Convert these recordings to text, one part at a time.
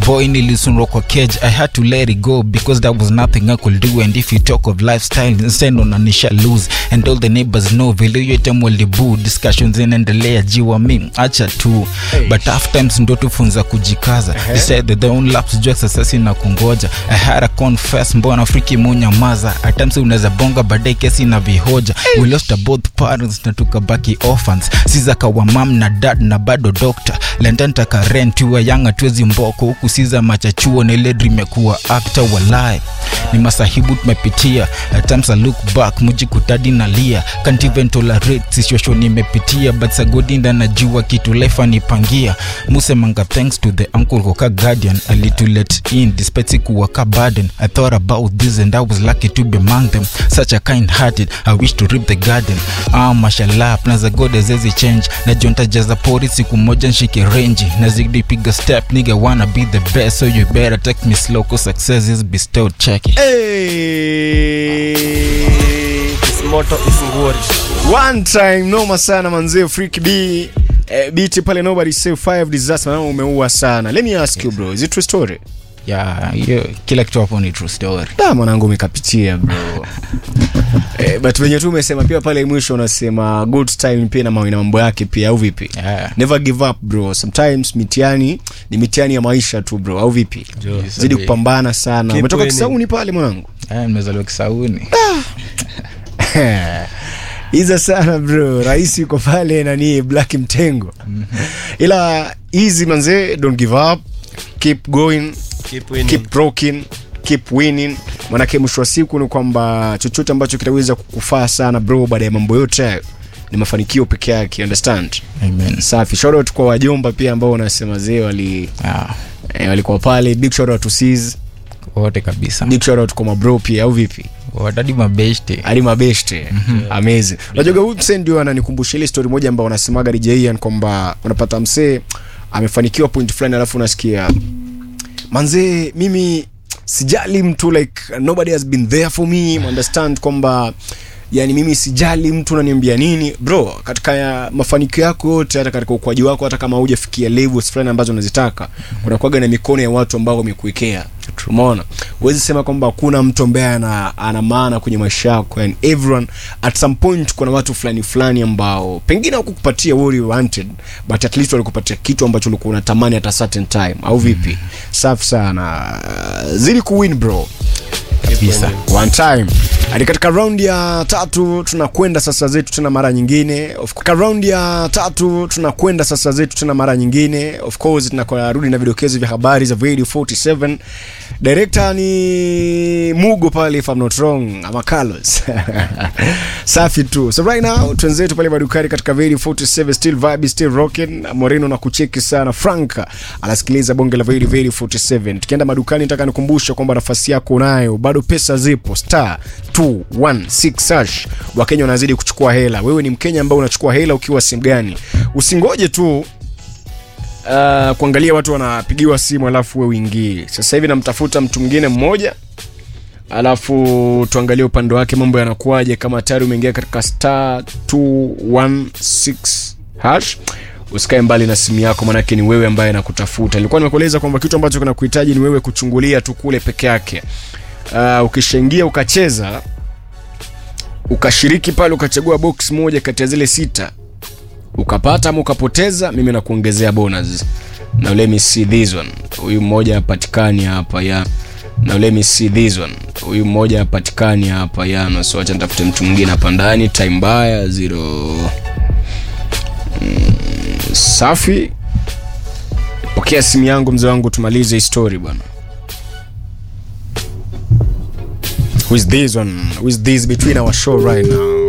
boy nilisunrwa kwa cage i had to let it go because there was nothing i could do and if you talk of lifestyle instead unanisha lose and all the neighbors know vile hiyo time walibu discussions zinaendelea jiwa mi acha tu but half times ndo tufunza kujikaza decide the own laps jua sasasi na kungoja i had a confess mbona friki munyamaza at times unaweza bonga baadaye kesi na vihoja we lost both parents na tukabaki orphans sizakawa mam na dad na bado doctor lendantaka rent wa yanga twezi mboko huku siza machachuo na ile dream ya kuwa actor walai ni masahibu tumepitia at times I look back muji kutadi na lia can't even tolerate situation nimepitia but sagodinda najua kitu life anipangia musemanga thanks to the uncle koka guardian alitulet in despite sikuwa ka burden i thought about this and i was lucky to be among them such a kind hearted i wish to rip the garden ah mashallah plans za god azezi change na jonta jaza pori siku moja nshike range na zidi piga step nigga wanna be the best so you better take me slow cause success is bestowed check it Hey. Kisimoto isinguri. One time noma sana manzee Freak B eh, beat pale nobody say five disaster na umeua sana. Let me ask you bro, is it true story? yeah hiyo kila kitu hapo ni true story Da mwanangu umekapitia bro. eh, but venye tu umesema pia pale mwisho unasema good time pia na mambo- na mambo yake pia au vipi? yeah. Never give up bro. Sometimes mitihani ni mitihani ya maisha tu bro au vipi? Jo. Zidi kupambana sana. Keep Umetoka winning. Kisauni pale mwanangu. yeah, nimezaliwa kisauni iza sana bro rais yuko pale nani black mtengo ila easy manze don't give up keep going Keep winning. keep rocking keep winning manake mwisho wa siku ni kwamba chochote ambacho kitaweza kukufaa sana bro baada ya mambo yote hayo ni mafanikio peke yake understand amen safi shout out kwa wajomba pia ambao wanasema zee wali yeah. eh, walikuwa pale big shout out to Sis, wote kabisa big shout out kwa mabro pia au vipi watadi mabeshte ali mabeshte amazing unajua huyu msee ndio ananikumbusha ile story moja ambao wanasemaga DJian kwamba unapata msee amefanikiwa point fulani alafu unasikia manzee mimi sijali mtu like nobody has been there for me understand kwamba yani mimi sijali mtu unaniambia nini bro katika ya mafanikio yako yote hata katika ukuaji wako hata kama hujafikia levels fulani ambazo unazitaka kuna kuaga na mikono ya watu ambao wamekuwekea umeona huwezi sema kwamba hakuna mtu ambaye ana, ana maana kwenye maisha yako and everyone at some point kuna watu fulani fulani ambao pengine hawakukupatia what you wanted but at least walikupatia kitu ambacho ulikuwa unatamani at a certain time au vipi safi sana zili kuwin bro kabisa one time hadi katika raundi ya tatu tunakwenda sasa zetu tena mara nyingine of katika raundi ya tatu tunakwenda sasa zetu tena mara nyingine of course tunakarudi na vidokezo vya habari za radio 47 director ni mugo pale if I'm not wrong ama carlos safi tu so right now twenzetu pale madukani katika radio 47 still vibe still rocking moreno na kucheki sana franka anasikiliza bonge la radio radio 47 tukienda madukani nataka nikumbusha kwamba nafasi yako unayo bado pesa zipo star 216 hash wakenya wanazidi kuchukua hela wewe ni mkenya ambao unachukua hela ukiwa simu gani usingoje tu uh, kuangalia watu wanapigiwa simu alafu we uingii sasa hivi namtafuta mtu mwingine mmoja alafu tuangalie upande wake mambo yanakuwaje kama tayari umeingia katika star 216 hash usikae mbali na simu yako manake ni wewe ambaye nakutafuta nilikuwa nimekueleza kwamba kitu ambacho kinakuhitaji ni wewe kuchungulia tu kule peke yake uh, ukishaingia ukacheza ukashiriki pale ukachagua box moja kati ya zile sita ukapata ama ukapoteza mimi nakuongezea bonus now let me see this one huyu mmoja hapatikani hapa ya now let me see this one huyu mmoja hapatikani hapa yana so acha nitafute mtu mwingine hapa ndani time mbaya zero mm, safi pokea simu yangu mzee wangu tumalize hii story bwana who is this one who is this between our show right now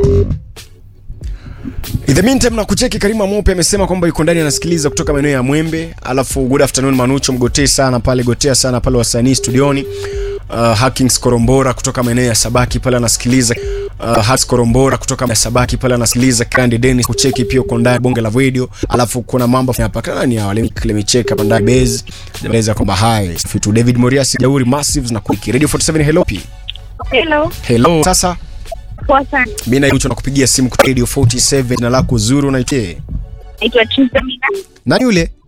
In the meantime na kucheki Karima Mope amesema kwamba yuko ndani anasikiliza kutoka maeneo ya Mwembe. Alafu good afternoon Manucho, mgotee sana pale, gotea sana pale wasanii studioni. Uh, Hackings Korombora kutoka maeneo ya Sabaki pale anasikiliza. Uh, Hats Korombora kutoka maeneo ya Sabaki pale anasikiliza. Kandi Dennis kucheki pia uko ndani bonge la video. Alafu kuna mambo hapa kani ya wale Klemicheka hapa ndani base. Eleza kwamba hi. Fitu David Moriasi Jauri Massives na Kuiki Radio 47 hello P. Hello, Hello. Sasa poa sana. mimi naitwa nakupigia simu kutoka Radio 47 jina lako zuri unaitwa Naitwa Trisha Mina. nani yule?